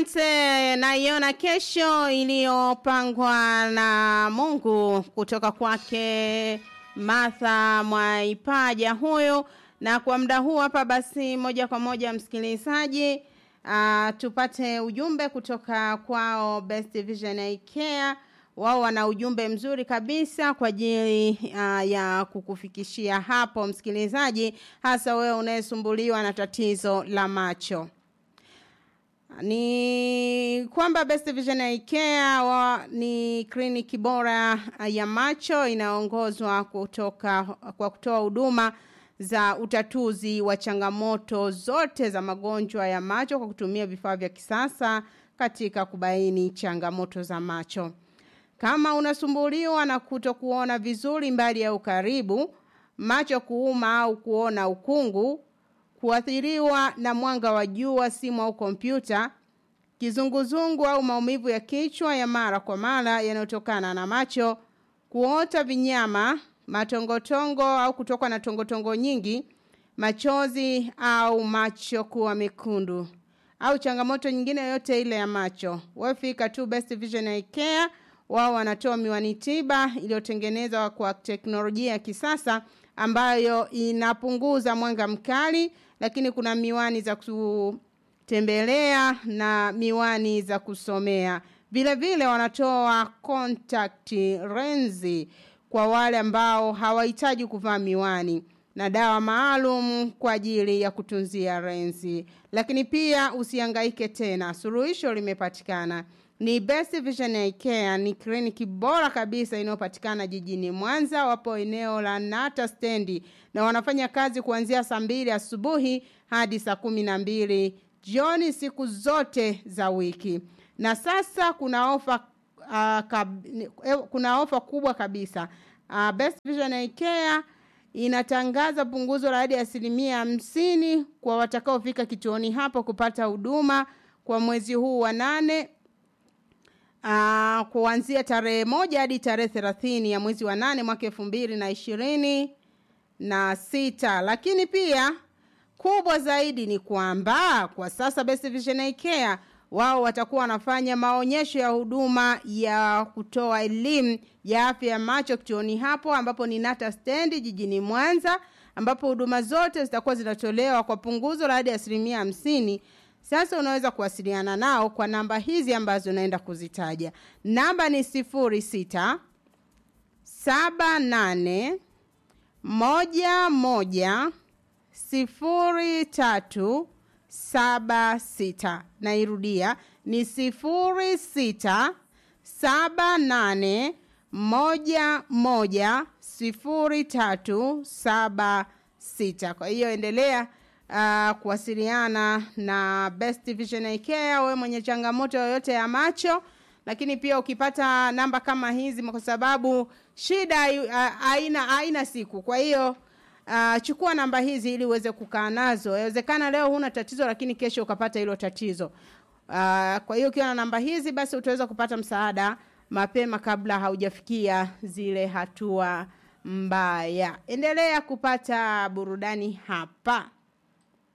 Asante. Naiona kesho iliyopangwa na Mungu kutoka kwake Martha Mwaipaja huyo, na kwa muda huu hapa basi, moja kwa moja msikilizaji, uh, tupate ujumbe kutoka kwao Best Vision Eye Care. Wao wana ujumbe mzuri kabisa kwa ajili uh, ya kukufikishia hapo msikilizaji, hasa wewe unayesumbuliwa na tatizo la macho ni kwamba Best Vision Eye Care wa, ni kliniki bora ya macho inaongozwa kutoka kwa kutoa huduma za utatuzi wa changamoto zote za magonjwa ya macho kwa kutumia vifaa vya kisasa katika kubaini changamoto za macho. Kama unasumbuliwa na kutokuona vizuri mbali ya ukaribu, macho kuuma au kuona ukungu, kuathiriwa na mwanga wa jua, simu au kompyuta, kizunguzungu au maumivu ya kichwa ya mara kwa mara yanayotokana na macho, kuota vinyama, matongotongo au kutokwa na tongotongo nyingi, machozi au macho kuwa mekundu au changamoto nyingine yoyote ile ya macho. Wafika tu Best Vision Eye Care, wao wanatoa miwani tiba iliyotengenezwa kwa teknolojia ya kisasa ambayo inapunguza mwanga mkali, lakini kuna miwani za kutembelea na miwani za kusomea. Vile vile wanatoa contact lensi kwa wale ambao hawahitaji kuvaa miwani na dawa maalum kwa ajili ya kutunzia lensi. Lakini pia usihangaike tena, suluhisho limepatikana. Ni Best Vision Eye Care, ni kliniki bora kabisa inayopatikana jijini Mwanza. Wapo eneo la Nata stendi na wanafanya kazi kuanzia saa mbili asubuhi hadi saa kumi na mbili jioni siku zote za wiki. Na sasa kuna ofa uh, kab, kuna ofa kubwa kabisa. Uh, Best Vision Eye Care inatangaza punguzo la hadi asilimia hamsini kwa watakaofika kituoni hapo kupata huduma kwa mwezi huu wa nane uh, kuanzia tarehe moja hadi tarehe thelathini ya mwezi wa nane mwaka elfu mbili na ishirini na sita lakini pia kubwa zaidi ni kwamba kwa sasa Best Vision Eye Care wao watakuwa wanafanya maonyesho ya huduma ya kutoa elimu ya afya ya macho kituoni hapo ambapo ni Nata stendi jijini Mwanza ambapo huduma zote zitakuwa zinatolewa kwa punguzo la hadi asilimia hamsini. Sasa unaweza kuwasiliana nao kwa namba hizi ambazo naenda kuzitaja. Namba ni sifuri sita saba nane moja moja sifuri tatu saba sita. Nairudia ni sifuri sita saba nane moja moja sifuri tatu saba sita. Kwa hiyo endelea uh, kuwasiliana na Best Vision Eye Care wewe mwenye changamoto yoyote ya macho, lakini pia ukipata namba kama hizi, kwa sababu shida haina uh, haina siku. Kwa hiyo uh, chukua namba hizi ili uweze kukaa nazo. Inawezekana leo huna tatizo, lakini kesho ukapata hilo tatizo. Uh, kwa hiyo ukiwa na namba hizi, basi utaweza kupata msaada mapema kabla haujafikia zile hatua mbaya. Endelea kupata burudani hapa.